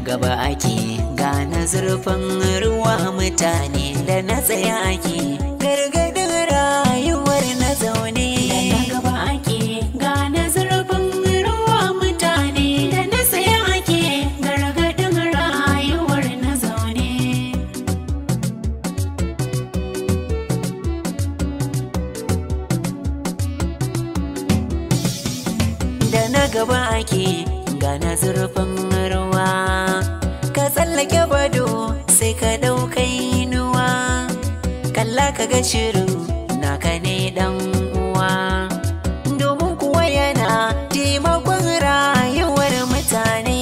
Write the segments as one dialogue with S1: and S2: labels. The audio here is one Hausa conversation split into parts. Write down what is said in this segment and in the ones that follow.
S1: gaba ake gane zurfin ruwa mutane da na tsaya ake gargadin rayuwar na zaune da na gaba ake gane zurfin ruwa mutane da na tsaya ake gargadin rayuwar na zaune da na gaba ake gana zurfin ruwa ka tsallake bado sai ka ɗaukai inuwa kalla ka ga shirin naka ne dan uwa domin kuwa yana taimakon rayuwar mutane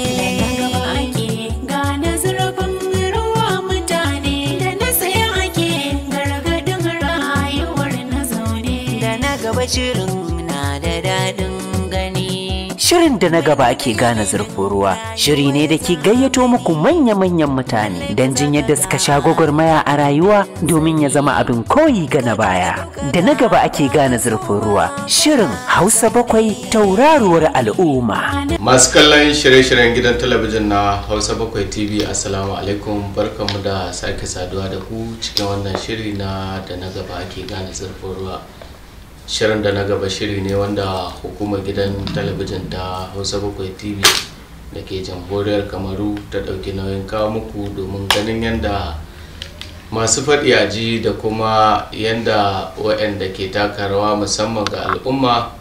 S1: gane zurfin ruwa mutane da na saya ake gargadin rayuwar na zaune da na gaba shirin na da daɗin gani
S2: Shirin da na gaba ake gane zurfin ruwa shiri ne da ke gayyato muku manya-manyan mutane don jin yadda suka sha gwagwarmaya a rayuwa domin ya zama abin koyi ga na baya. Da na gaba ake gane zurfin ruwa shirin Hausa bakwai tauraruwar al'umma.
S3: masu kallon shirye-shiryen gidan talabijin na hausa bakwai tv assalamu alaikum barkanmu da sake saduwa da ku cikin wannan shiri na da na gaba ake gane zurfin ruwa shirin da na gaba shiri ne wanda hukumar gidan talabijin ta hausa bakwai tv da ke jamhuriyar kamaru ta ɗauki nauyin kawo muku domin ganin yadda masu faɗi a ji da kuma yadda waɗanda ke taka rawa musamman ga al'umma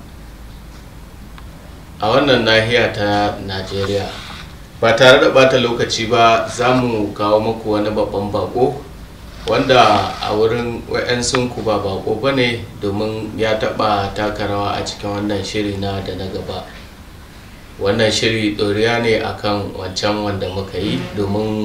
S3: a wannan nahiya ta najeriya ba tare da bata lokaci ba za mu kawo muku wani babban bako wanda a wurin wa'yansunku ba bako ba ne domin ya taɓa taka rawa a cikin wannan shiri na da na gaba wannan shiri ɗoriya ne akan wancan wanda muka yi domin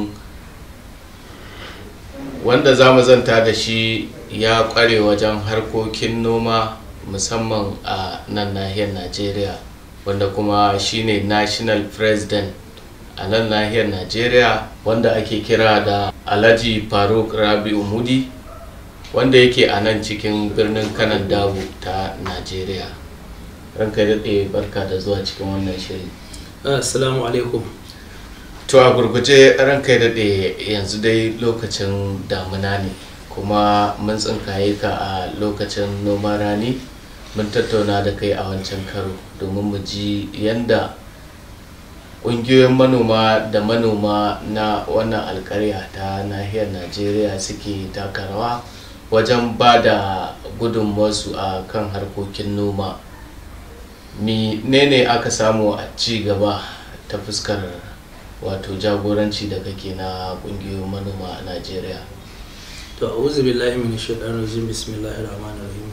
S3: wanda za mu zanta da shi ya ƙware wajen harkokin noma musamman a nan nahiyar najeriya wanda kuma shine national president a nan nahiyar najeriya wanda ake kira da alhaji faruk rabi'u mudi wanda yake a nan cikin birnin kanan dabu ta najeriya ranka daɗe barka da zuwa cikin wannan shiri
S4: assalamu alaikum
S3: to a gurguje ranka daɗe yanzu dai lokacin damuna ne kuma mun tsinkaye ka a lokacin noman rani mun tattauna da kai a wancan karo domin mu ji yanda ƙungiyoyin manoma da manoma na wannan alkarya ta nahiyar najeriya suke taka rawa wajen ba da gudunmuwarsu a kan harkokin noma ne aka samu a ci gaba ta fuskar wato jagoranci da kake na ƙungiyoyin manoma a najeriya
S4: to a'udhu billahi minash shaitanir rajim bismillahir rahmanir rahim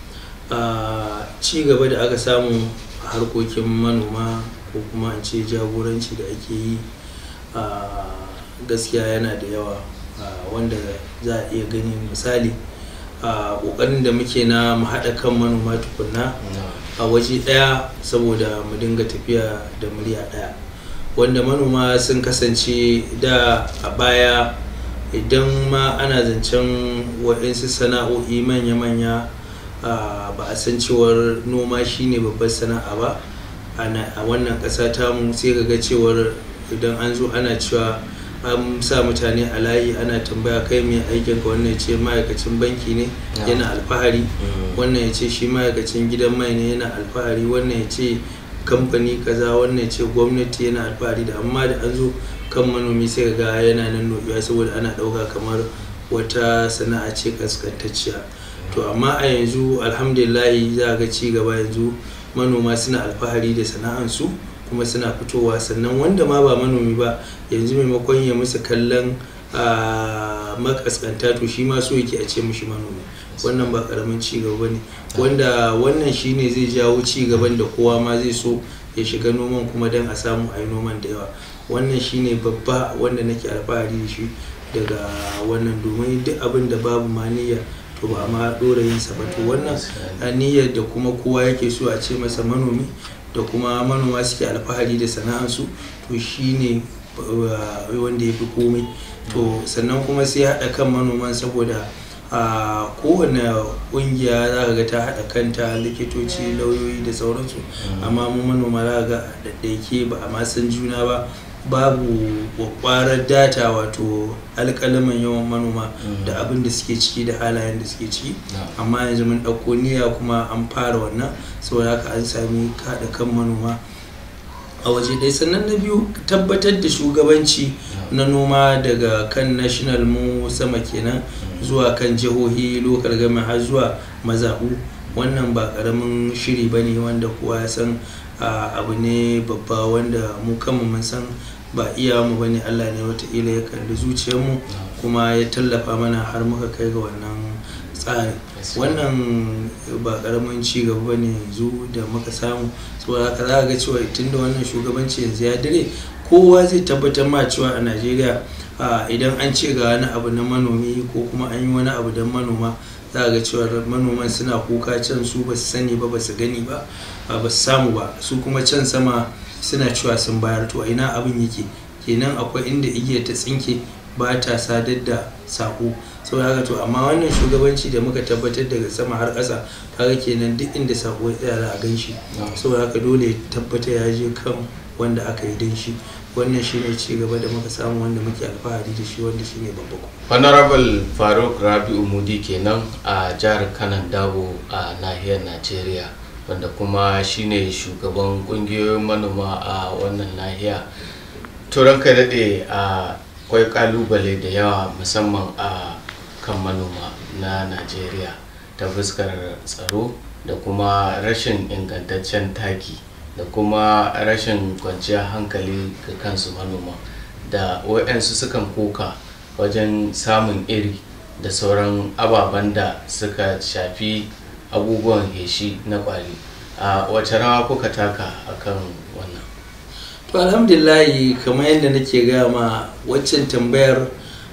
S4: a ci gaba da aka samu a harkokin manoma ko kuma an ce jagoranci da ake yi a gaskiya yana da yawa wanda za a iya gani misali a ƙoƙarin da muke na mu haɗa kan manoma tukunna a waje ɗaya saboda mu dinga tafiya da murya ɗaya wanda manoma sun kasance da a baya idan ma ana zancen waɗansu sana'o'i manya-manya ba a san cewar noma shine babbar sana'a ba a wannan ƙasa tamu sai ga cewar idan an zo ana cewa an sa mutane a layi ana tambaya kai mai aikin ka wannan ce ma'aikacin banki ne yana alfahari wannan ya ce shi ma'aikacin gidan mai ne yana alfahari wannan ya ce kamfani kaza wannan ya ce gwamnati yana alfahari da amma da an zo kan manomi sai ga yana nan nobiya saboda ana ɗauka kamar wata sana'a ce kaskantacciya to amma a yanzu alhamdulillahi za ga ci gaba yanzu manoma suna alfahari da sana'ansu kuma suna fitowa sannan wanda ma ba manomi ba yanzu maimakon ya musu kallon makaskanta to shi ma so yake a ce mushi manomi wannan ba karamin ci gaba ne wanda wannan shine zai jawo ci gaban da kowa ma zai so ya shiga noman kuma don a samu a yi noman da yawa wannan shine babba wanda nake alfahari da shi daga wannan domin duk abin da babu maniya to ba ma dora yin sa ba to wannan niyyar da kuma kowa yake so a ce masa manomi da kuma manoma suke alfahari da sana'ansu to shine wanda ya fi komai to sannan kuma sai haɗa kan manoman saboda a kowane ƙungiya za ka ga ta haɗa kanta likitoci lauyoyi da sauransu amma mu manoma za ga ɗaiɗaike ba a ma san juna ba babu kwakwarar data wato alƙalaman yawan manoma da abin da suke ciki da halayen da suke ciki amma yanzu mun ɗauko niyya kuma an fara wannan saboda haka an sami kaɗa kan manoma a waje ɗaya sannan na biyu tabbatar da shugabanci na noma daga kan national mu sama kenan zuwa kan jihohi local government har zuwa mazaɓu wannan ba ƙaramin shiri ba ne wanda kowa ya san abu ne babba wanda mu kanmu mun san ba iya mu bane Allah ne wataƙila ya kalli zuciyarmu kuma ya tallafa mana har muka kai ga wannan tsari wannan ba karamin ci gaba ne yanzu da muka samu saboda haka za ga cewa tunda wannan shugabanci yanzu ya dire kowa zai tabbatar ma cewa a najeriya idan an ce ga wani abu na manomi ko kuma an yi wani abu don manoma za ga cewa manoman suna kuka can su ba su sani ba ba su gani ba ba su samu ba su kuma can sama suna cewa sun bayar to ina abin yake kenan akwai inda igiya ta tsinke ba ta sadar da sako saboda haka to amma wannan shugabanci da muka tabbatar daga sama har ƙasa kaga kenan duk inda sako ya tsaya za a gan shi saboda haka dole ya tabbata ya je kan wanda aka yi don shi wannan shine ci gaba da muka samu wanda muke alfahari da shi wanda shine babba
S3: honorable faruk rabi'u mudi kenan a jihar kanan dabo a nahiyar najeriya wanda kuma shine shugaban kungiyoyin manoma a wannan nahiya turan kai daɗe a akwai kalubale da yawa musamman a kan manoma na najeriya ta fuskar tsaro da kuma rashin ingantaccen taki da kuma rashin kwanciyar hankali ga kansu manoma da waɗansu sukan koka wajen samun iri da sauran ababen da suka shafi abubuwan heshi na kwari a wace rawa kuka taka akan wannan
S4: to alhamdulillahi kamar yadda nake gaya ma waccan tambayar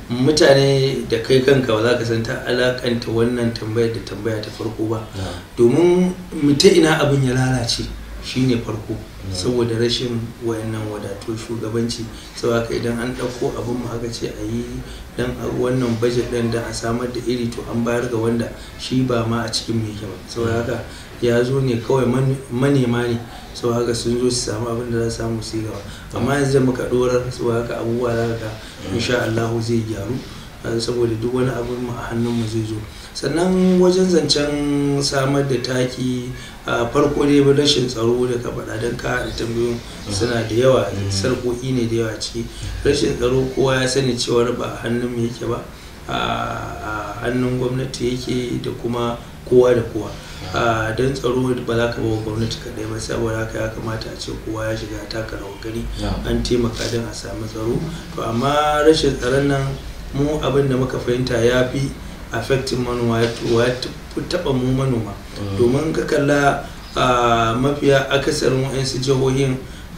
S4: mutane da kai kanka ba za ka san ta alakanta wannan tambayar da tambaya ta farko ba domin ta ina abin ya lalace shine farko saboda rashin wayannan wadato shugabanci sau haka idan an ɗauko abin mu aka ce a yi dan wannan bajet ɗin da a samar da iri to an bayar ga wanda shi ba ma a cikin mai ba sau haka ya zo ne kawai manema ne sau haka sun zo su samu abin da za su samu su gaba amma yanzu da muka dorar sau haka abubuwa za ka insha Allah zai gyaru saboda duk wani abin mu a hannun mu zai zo sannan wajen zancen samar da taki a farko dai rashin tsaro da ka faɗa don ka da tambayoyin suna da yawa sarƙoƙi ne da yawa ciki rashin tsaro kowa ya sani cewar ba a hannun mu yake ba a hannun gwamnati yake da kuma kowa da kowa a don tsaro ba za ka bawa gwamnati kaɗai ba saboda haka ya kamata a ce kowa ya shiga taka rawar gani an taimaka don a samu tsaro to amma rashin tsaron nan mu abin da muka fahimta ya fi affecting manoma ya taɓa mu manoma domin ka kalla mafiya akasarin wa'yansu jihohin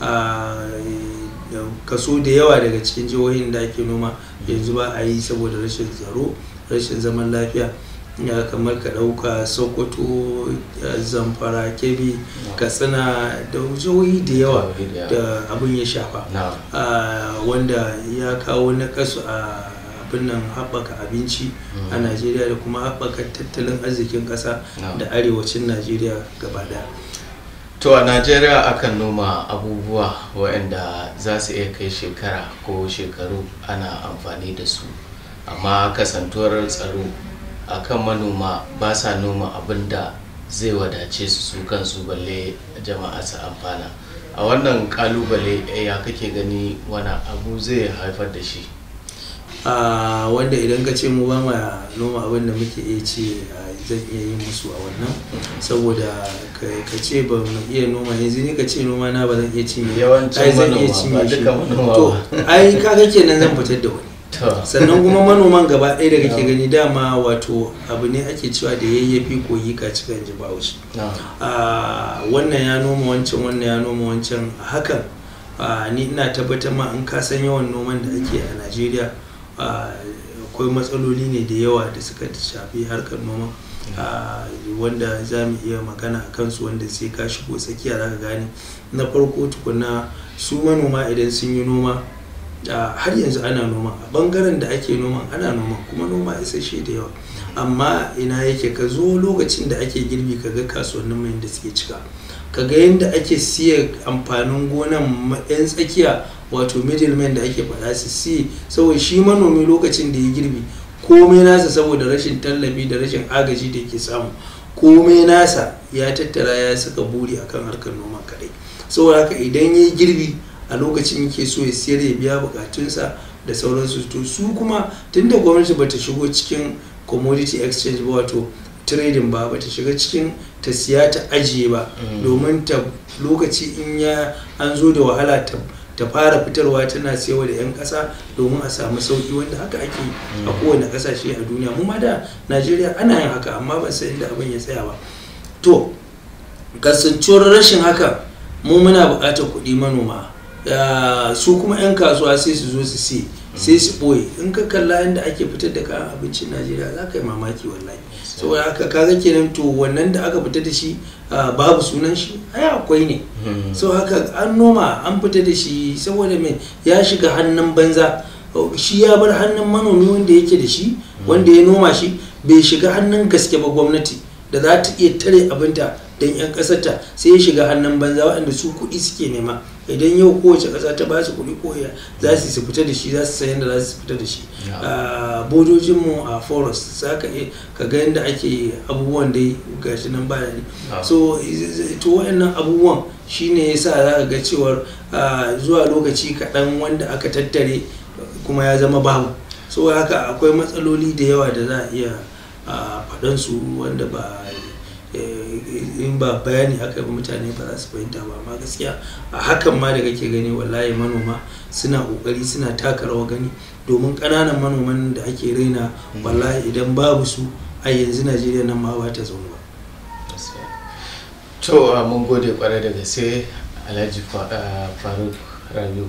S4: kaso da yawa daga cikin jihohin da ake noma yanzu ba a yi saboda rashin tsaro rashin zaman lafiya ya kamar ka ɗauka sokoto zamfara kebbi katsina da jihohi da yawa da abin ya shafa wanda ya kawo na kasu a abin nan haɓaka abinci a najeriya da kuma haɓaka tattalin arzikin ƙasa da arewacin najeriya gaba daya
S3: to a najeriya akan noma abubuwa waɗanda za su iya kai shekara ko shekaru ana amfani da su amma kasantuwar tsaro akan manoma ba sa noma abin da zai wadace su su kansu balle jama'a su amfana a wannan kalubale ya kake gani wani abu zai haifar da shi
S4: a wanda idan ka ce mu ba ma noma abin da muke iya ce zan iya yin musu a wannan saboda ka ce ba mu iya noma yanzu ni ka ce noma na ba zan iya cinye
S3: yawancin
S4: zan iya
S3: manoma
S4: cinye
S3: ba
S4: shi
S3: duka manoma
S4: to
S3: ba
S4: ai kaga kenan zan fitar da wani
S3: to
S4: sannan kuma manoman gaba ɗaya da kake gani dama wato abu ne ake cewa da yayyafi koyi ka cika ji bahaushe
S3: na
S4: a wannan ya noma wancan wannan ya noma wancan a hakan a, ni ina tabbatar ma in ka san yawan noman da ake a najeriya a, akwai matsaloli ne da yawa da suka shafi harkar noma a, wanda za mu iya magana a kansu wanda sai ka shigo tsakiya za ka gane na farko tukuna su manoma idan sun yi noma a, har yanzu ana noma a bangaren da ake noma ana noma kuma noma isasshe da yawa amma ina yake ka zo lokacin da ake girbi ka ga kasuwannin mai da suke cika ka ga yadda ake siya amfanin gonan ma- 'yan tsakiya wato middleman da ake faɗa su si saboda shi manomi lokacin da ya girbi komai nasa saboda rashin tallafi da rashin agaji da yake samu komai nasa ya tattara ya saka buri akan harkar noma kadai saboda haka idan ya yi girbi a lokacin yake so ya siyar ya biya bukatunsa da sauransu to su kuma tunda gwamnati bata shigo cikin commodity exchange ba wato trading ba bata shiga cikin ta siya ta ajiye ba domin ta lokaci in ya an zo da wahala ta ta fara fitarwa tana siyarwa da 'yan ƙasa domin a samu sauki wanda haka ake a kowane ƙasashe a duniya mu ma da najeriya ana yin haka amma ban san inda abin ya tsaya ba to kasancewar rashin haka mu muna buƙatar kuɗi manoma su kuma 'yan kasuwa sai su zo su si sai su ɓoye in ka kalla inda ake fitar da kayan abincin najeriya za ka yi mamaki wallahi saboda haka kaga kenan to wannan da aka fita da shi babu sunan shi ai akwai ne so haka an noma an fita da shi saboda mai ya shiga hannun banza shi ya bar hannun manomi wanda yake da shi wanda ya noma shi bai shiga hannun gaske ba gwamnati da za ta iya tare abinta don 'yan ƙasarta sai ya shiga hannun banza waɗanda su kuɗi suke nema idan yau kowace ƙasa ta ba su kuɗi koya za su fita da shi za su sayan da za su fita da shi bodojinmu a forest za ka ka ga yadda ake abubuwan dai gashi nan baya ne so to waɗannan abubuwan shine ya sa za ka ga cewar zuwa lokaci kaɗan wanda aka tattare kuma ya zama babu so haka akwai matsaloli da yawa da za a iya faɗansu wanda ba in ba bayani aka yi mutane ba za su fahimta ba amma gaskiya a hakan ma da kake gani wallahi manoma suna kokari suna taka rawa gani domin ƙananan manoman da ake raina wallahi idan babu su a yanzu najeriya nan ma ba ta zaune ba
S3: to mun gode kwarai da gaske alhaji faruk rabiu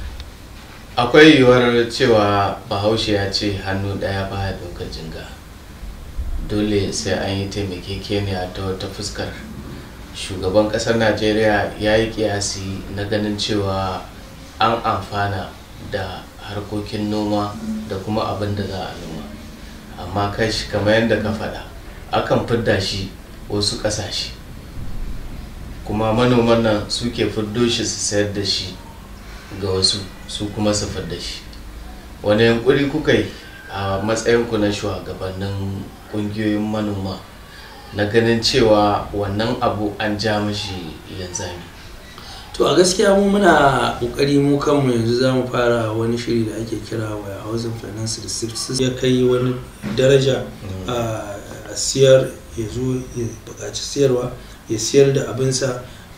S3: akwai yiwuwar cewa bahaushe ya ce hannu ɗaya ba ya ɗaukar jinga dole sai an yi taimakekeniya ta wata fuskar shugaban kasar najeriya ya yi kiyasi na ganin cewa an amfana da harkokin noma da kuma abin da za a noma amma kashi kamar yadda ka faɗa akan fidda shi wasu ƙasashe kuma manoman nan suke fiddo shi su sayar da shi ga wasu su kuma su fidda shi wani yankuri kuka yi a matsayinku na shugabannin kungiyoyin manoma na ganin cewa wannan abu an ja mashi linzami
S4: to a gaskiya mu muna kokari mu kanmu yanzu za mu fara wani shiri da ake kira wa housing finance resources ya kai wani daraja a siyar ya zo ya buƙaci siyarwa ya siyar da abinsa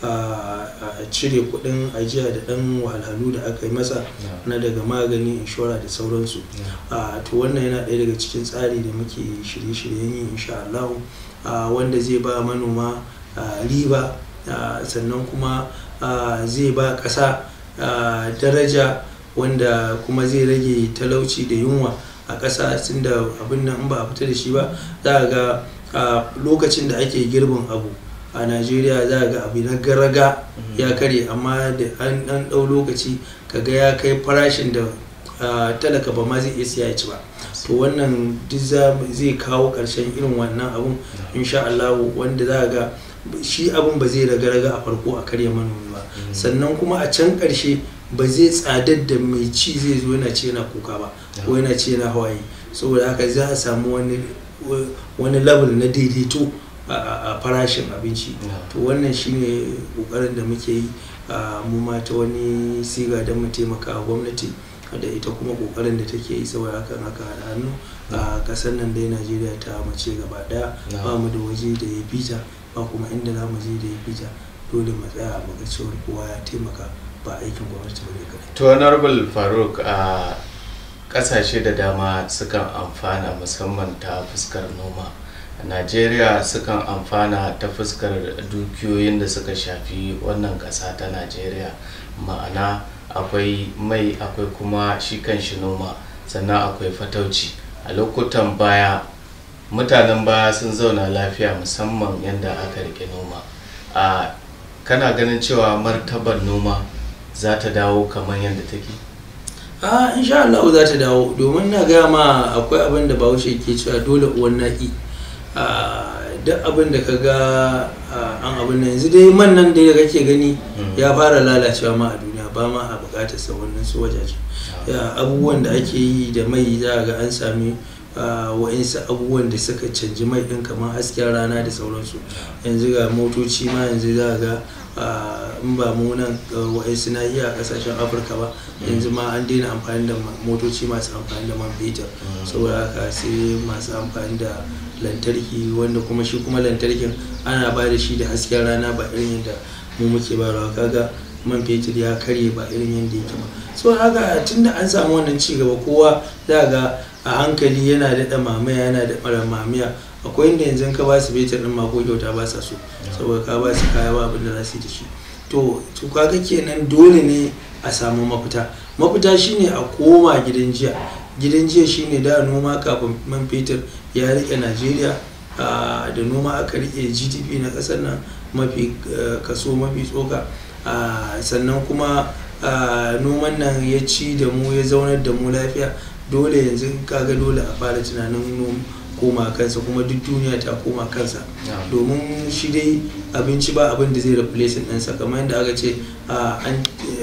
S4: a cire kudin ajiya da dan wahalhalu da aka yi masa na daga magani inshora da sauransu to wannan yana ɗaya daga cikin tsari da muke shirye-shiryen yi insha Allah wanda zai ba manoma riba sannan kuma zai ba ƙasa daraja wanda kuma zai rage talauci da yunwa a ƙasa tunda abin nan ba a fita da shi ba za ga lokacin da ake girbin abu a najeriya za ga abu na garaga ya kare amma da an dan dau lokaci kaga ya kai farashin da talaka ba ma zai iya siya ci ba to wannan duk zai kawo karshen irin wannan abun insha Allah wanda za ga shi abun ba zai raga-raga a farko a karya manomi ba sannan kuma a can karshe ba zai tsadar da mai ci zai zo yana ce yana kuka ba ko yana ce yana hawaye saboda haka za a samu wani level na daidaito a farashin abinci to wannan shine kokarin da muke yi mu ma ta wani siga don mu taimaka wa gwamnati da ita kuma kokarin da take yi saboda hakan haka da hannu a kasar nan dai najeriya ta mace gaba daya ba mu da waje da ya fita ba kuma inda za mu je da ya fita dole mu tsaya mu ga cewar kowa ya taimaka ba aikin gwamnati ba ne kadai
S3: to honorable faruk a kasashe da dama sukan amfana musamman ta fuskar noma najeriya sukan amfana ta fuskar dukiyoyin da suka shafi wannan ƙasa ta najeriya ma'ana akwai mai akwai kuma shi kan shi noma sannan akwai fatauci a lokutan baya mutanen baya sun zauna lafiya musamman yadda aka rike noma a kana ganin cewa martabar noma za ta dawo kamar yadda take
S4: a insha Allah za ta dawo domin na gaya ma akwai abin da bahaushe ke cewa dole uwan naki duk abin da ka ga an abin nan yanzu dai man nan da kake gani ya fara lalacewa ma a duniya ba ma a bukatar sa wannan su wajaje Ya, abubuwan da ake yi da mai za a ga an sami ah, wa'insu abubuwan da suka canji mai ɗin kamar hasken rana da sauransu yanzu ga motoci ma yanzu za a ga ah, in ba mu nan ah, wa'insu nahiya a ƙasashen afirka ba yanzu ma an daina amfani da ma- motoci masu amfani da man fetur saboda haka sai masu amfani da lantarki wanda kuma shi kuma lantarkin ana ba da shi da hasken rana ba irin yadda mu muke ba kaga man fetur ya karye ba irin yadda yake ba so haka tunda an samu wannan ci gaba kowa za ga a hankali yana daɗa mamaya yana da mara mamaya akwai inda yanzu ka ba su fetur ɗin ma ko kyauta ba sa so saboda ka ba su kaya ba abin da za su yi da shi to to kaga kenan dole ne a samu mafita mafita shine a koma gidan jiya gidan jiya shine da noma kafin man fetur ya rike najeriya ah, da noma aka rike gdp na kasar nan mafi eh, kaso mafi tsoka Ah, sannan kuma ah, noman nan ya ci da mu ya zaunar da mu lafiya dole yanzu kaga dole a fara tunanin nom- koma kansa kuma duk duniya ta koma kansa
S3: Yeah.
S4: domin shi dai abinci ba abin da zai replace ɗinsa kamar yadda aka ce ah, an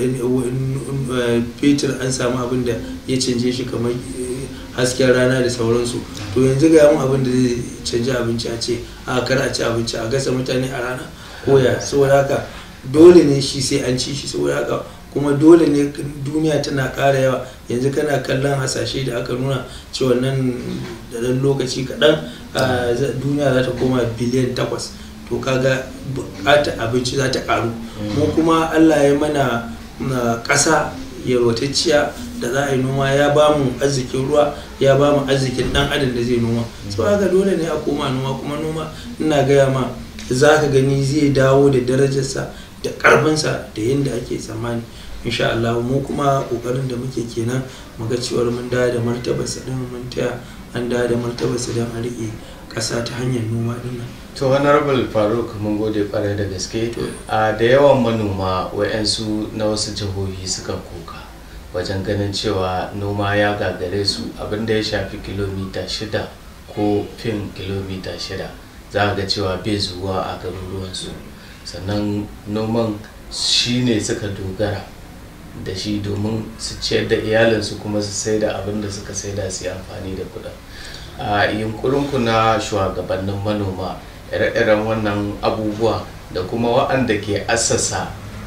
S4: eh, fetur an samu abin da ya canje shi kamar eh, hasken rana da sauransu to yanzu ga mun abin da zai canji abinci a ce a kar a ci abinci a gasa mutane a rana koya saboda haka dole ne shi sai an ci shi saboda haka kuma dole ne duniya tana ƙara yawa yanzu kana kallon hasashe da aka nuna cewa nan da ɗan lokaci kaɗan ah, za- duniya za ta koma biliyan takwas to kaga buƙatar abinci za ta ƙaru mu kuma allah ya mana na ƙasa yalwatacciya da za a yi noma ya ba mu arzikin ruwa ya ba mu arzikin ɗan adam da zai noma sau haka dole ne a koma noma kuma noma ina gaya ma za ka gani zai dawo da darajarsa da ƙarfinsa da yadda ake tsammani insha Allah mu kuma ƙoƙarin da muke kenan mu ga cewar mun dawo da martabarsa ɗin mun taya an dawo da martabarsa don a riƙe ƙasa ta hanyar noma ɗin nan
S3: to honorable faruk mun gode kwarai da gaske a da yawan manoma wa'yansu na wasu jihohi suka koka wajen ganin cewa noma ya gagare su abinda ya shafi kilomita shida ko fin kilomita shida za a ga cewa bai zuwa a garuruwansu sannan noman shi ne suka dogara da shi domin su ciyar da iyalinsu kuma su sai da abin da suka sai da su yi amfani da kuɗin a yunkurinku na shugabannin manoma ire-iren wannan abubuwa da kuma waɗanda ke assasa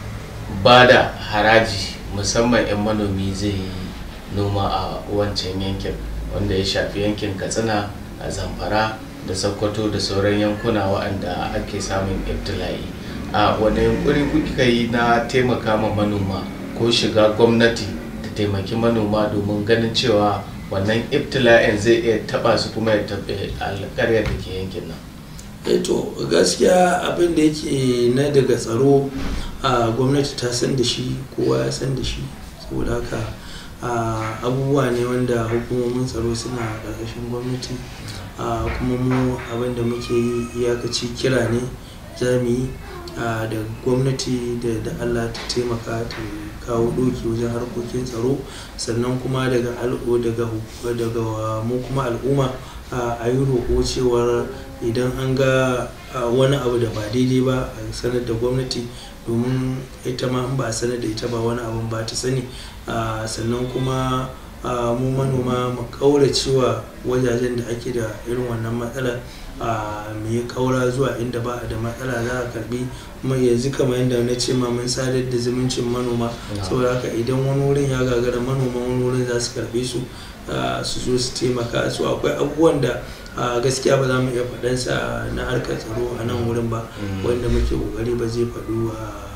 S3: ba da haraji musamman 'yan manomi zai yi noma a wancan yankin wanda ya shafi yankin katsina a zamfara da sokoto da sauran yankuna waɗanda ake samun ibtila'i a wani yunkuri kuka yi na taimaka ma manoma ko shiga gwamnati ta taimaki manoma domin ganin cewa wannan ibtila'in zai iya taba su kuma ya taɓe alƙaryar da ke yankin nan
S4: eh to gaskiya abin da yake na daga tsaro a gwamnati ta san da shi kowa ya san da shi saboda haka a, abubuwa ne wanda hukumomin tsaro suna ƙarƙashin gwamnati a, kuma mu abin da muke yi iyakaci kira ne za mu yi a, da gwamnati da da allah ta taimaka ta kawo doki wajen harkokin tsaro sannan kuma daga al'o daga hu- daga mu kuma al'umma a a yi roƙo cewar idan an ga a, wani abu da ba daidai ba a sanar da gwamnati domin ita ma in ba a sanar da ita ba wani abun ba ta sani a, sannan kuma a, mu manoma mu cewa wajajen da ake da irin wannan matsala a mu yi kaura zuwa inda ba a da matsala za a karbi mai yanzu kamar yadda na ce ma mun sadar da zumuncin manoma saboda haka idan wani wurin ya gagara manoma wani wurin za su karbe su ah, su zo su taimaka su akwai abubuwan da ah, gaskiya ba za mu iya faɗansa na harkar tsaro a nan wurin ba wanda muke kokari ba zai faɗu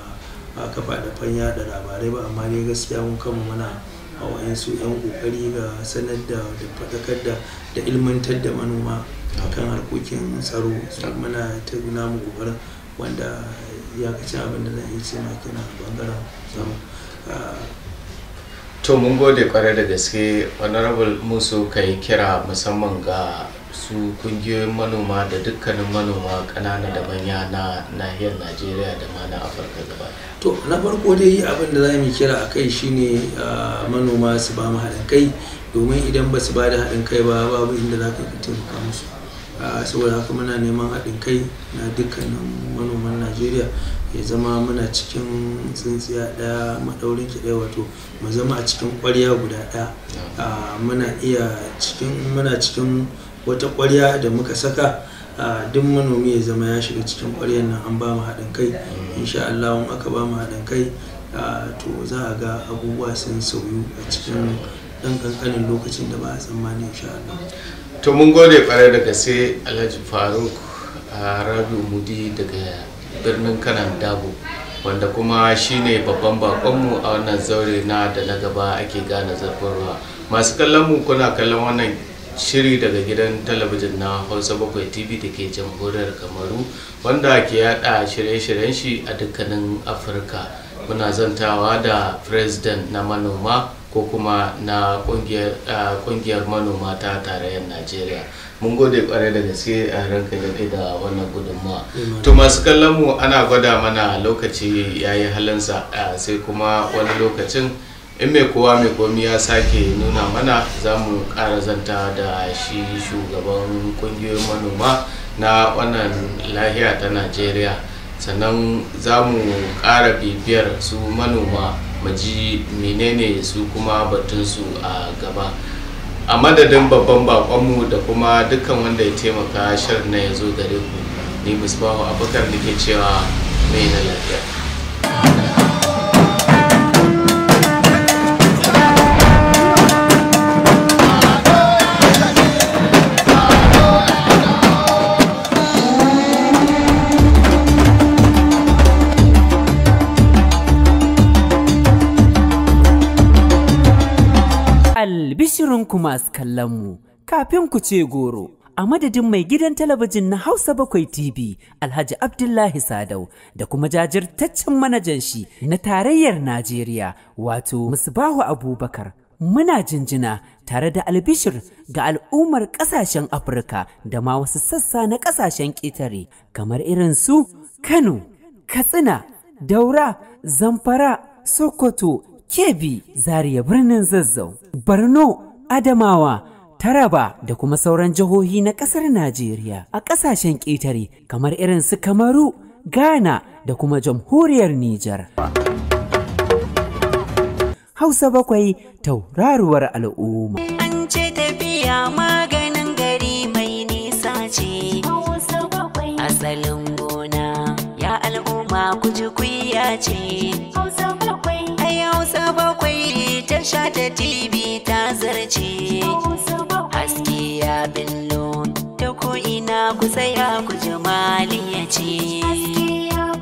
S4: a kafa da fanya da labarai ba amma dai gaskiya mun kama muna a wayansu 'yan kokari ga sanar da da faɗakar da da ilmantar da manoma akan harkokin tsaro su muna ta namu kokarin wanda ya kaci abin da zan iya ce ma kenan a bangaren tsaro Ah,
S3: to mun gode kwarai da gaske honorable musu ka yi kira musamman ga su kungiyoyin manoma da dukkanin manoma ƙanana da manya na nahiyar najeriya da ma na afirka gaba ɗaya.
S4: to na farko dai abin da za mu kira a kai shine ah, manoma su ba mu haɗin kai domin idan ba su ba da haɗin kai ba babu inda za ka taimaka musu Ah, saboda haka muna neman haɗin kai na dukkanin manoman najeriya ya zama muna cikin tsintsiya ɗaya maɗaurin ki ɗaya wato mu zama a cikin ƙwarya guda ɗaya Ah, muna iya cikin muna cikin wata ƙwarya da muka saka ah, duk manomi ya zama ya shiga cikin ƙwaryar nan an ba mu haɗin kai insha Allah in aka ba mu haɗin kai ah, to za a ga abubuwa sun sauyu a cikin ɗan ƙanƙanin lokacin da ba a tsammani insha Allah.
S3: to mun gode kwarai da gaske alhaji faruk a rabiu mudi daga birnin kanan dabo wanda kuma shine babban bakonmu a wannan zaure na da na gaba ake gane zurfin ruwa masu kallon mu kuna kallon wannan shiri daga gidan talabijin na hausa bakwai tv da ke jamhuriyar kamaru wanda ke yada shirye-shiryen shi a dukkanin afirka muna zantawa da president na manoma ko kuma na kungiyar ah, kungiyar manoma ta tarayyar najeriya mun gode kwarai da gaske a ranka daɗe da wannan gudunmawa to masu kallon mu ana gwada mana lokaci ya yi halinsa ah, sai kuma wani lokacin in mai kowa mai komi ya sake nuna mana za mu ƙara zanta da shi shugaban kungiyoyin manoma na wannan lahiya ta najeriya sannan za mu ƙara bibiyar su manoma mu ji menene su kuma batunsu a gaba a madadin babban bakonmu da kuma dukkan wanda ya taimaka shirin na ya zo gare ku ni musbahu abubakar da ke cewa mai na lafiya
S2: Albishirinku masu kallonmu, kafin ku ce goro, a madadin mai gidan talabijin na Hausa Bakwai TV, Alhaji Abdullahi Sadau, da kuma jajirtaccen manajan shi na tarayyar Najeriya, wato Musbahu Abubakar. Muna jinjina tare da albishir ga al'ummar ƙasashen Afirka da ma wasu sassa na ƙasashen ƙetare, kamar irin su Kano, Katsina, Daura, Zamfara, Sokoto, Kebbi, Zaria birnin Zazzau, Borno, Adamawa, Taraba da kuma sauran jihohi na ƙasar Najeriya a ƙasashen ƙetare kamar irin su Kamaru, Ghana da kuma jamhuriyar Nijar. Hausa bakwai tauraruwar al'umma.
S1: An ce tafiya maganin gari mai nisa ce. Asalin gona ya al'umma ku ji kuya ce. Ai Hausa bakwai ta sha ta TV ta zarce. Haske ya billo ta ko'ina ku tsaya ku ji maliya ce.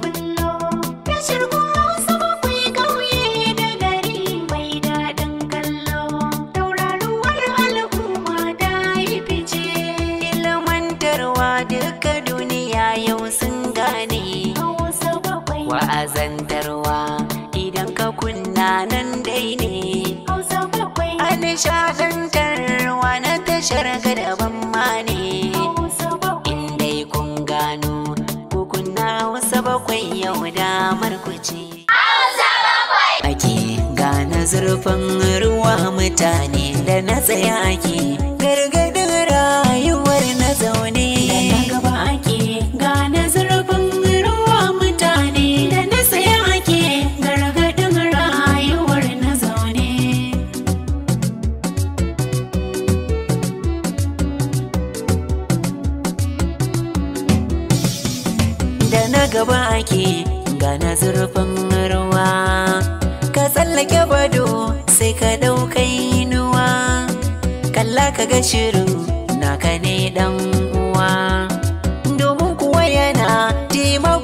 S1: Ilmantarwa duka duniya yau sun gane. Wa'azantarwa idan ka kunna nan dai ne. A nishadantarwa na tashar gadaban ma ne. In dai kun gano ku kunna wasu bakwai yau damar ku ce. Ake gane zurfin ruwa mutane da na tsaya ake gargadin rayuwar na zaune. Da na gaba ake gane zurfin ruwa mutane da na tsaya ake gargadin rayuwar na zaune. da na gaba ake gana zurfin ruwa ka tsallake bado sai ka ɗaukai inuwa kalla ka ga shirin naka ne dan uwa domin kuwa yana taimako